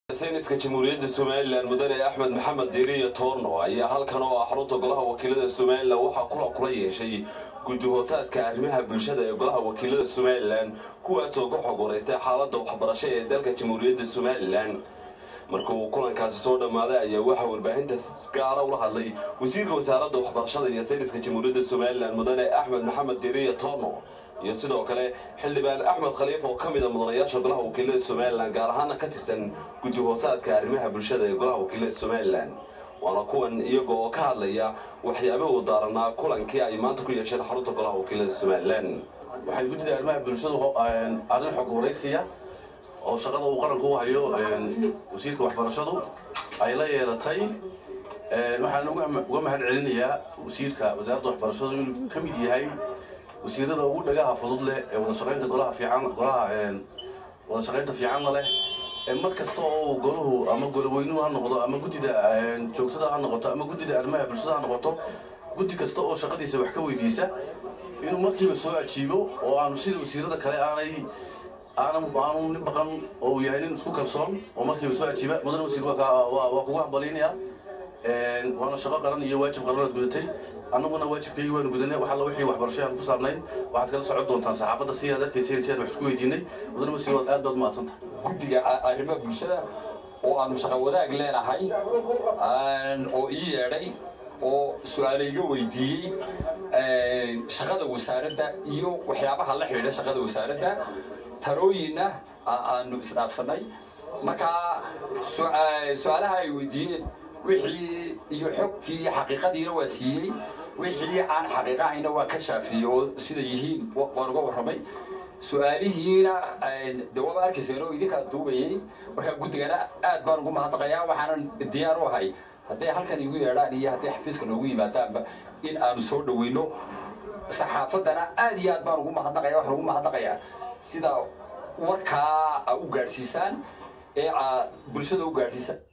sayniska jamhuuriyadda somalilan mudane axmed maxamed diiriyo toorno ayaa halkan oo ah xarunta golaha wakiilada somalilan waxaa kulan kula yeeshay guddi hoosaadka arrimaha bulshada ee golaha wakiilada somalilan kuwaasoo ka xog wareystay xaaladda waxbarasho ee dalka jamhuuriyadda somalilan marka uu kulankaasi soo dhammaaday ayaa waxaa warbaahinta gaara ula hadlay wasiirka wasaaradda waxbarashada iyo sayniska jamhuuriyadda somalilan mudane axmed maxamed diiriyo toorno iyo sidoo kale xildhibaan axmed khaliif oo ka mid a mudanayaasha golaha wakiilada somalilan gaar ahaana ka tirsan guddi hoosaadka arrimaha bulshada ee golaha wakiilada somalilan waana kuwan iyaga oo ka hadlaya waxyaabahu daaranaa kulankii ay maanta ku yeesheen xarunta golaha wakiilada somalilan waxay guddida arrimaha bulshadu arrin xog waraysiya oo shaqada uu qaranku u hayo wasiirka waxbarashadu ay la yeelatay waxaan uga mahad celinayaa wasiirka wasaaradda waxbarashadu inuu ka mid yahay wasiirada ugu dhagaha fudud leh ee wadashaqaynta golaha fiican golaha wadashaqaynta fiicanna leh mar kasta oo golahu ama goloweynuhu ha noqdo ama guddida joogtada ha noqoto ama guddida arrimaha bulshada ha noqoto guddi kasta oo shaqadiisa wax ka weydiisa inuu markiiba soo ajiibo oo aanu sida wasiirada kale aanay aanan aanu nin baqan oo uu yahay nin isku kalsoon oo markiiba soo ajiiba mudane wasiir waa kugu hambalinaya waana shaqo qaran iyo waajib qaran aad gudatay annaguna waajibkaygii waanu gudanay wax alla wixii waxbarasho aan ku saabnayn waxaad kala socon doontaan saxaafadda si aad arkaysa si aad wax isku weydiinay mudane wasiir waad aad baad mahadsanta guddiga arrimaha bulshada oo aanu shaqo wadaag leenahay oo ii yeedhay oo su-aale iga weydiiyey shaqada wasaaradda iyo waxyaabaha la xidhiidha shaqada wasaaradda talooyinna aanu isdhaafsanay markaa su-aalaha ay weydiiyeen wixii iyo xogtii iyo xaqiiqadiina waa siiyey wixii aan xaqiiqa ahayna waa ka shaafiyey oo sida yihiin waan uga warramay su-aalihiina de waaba arkayseen oo idinkaa duubayay markaa guddigana aad baan ugu mahadnaqayaa waxaanan diyaar u ahay hadday halkan igu yeedhaan iyo hadday xafiiska noogu yimaadaanba in aanu soo dhaweyno saxaafaddana aad iyo aad baan ugu mahadnaqaya waxaan ugu mahadnaqayaa sida warkaa a u gaadhsiisaan ee aad bulshada u gaadhsiisaan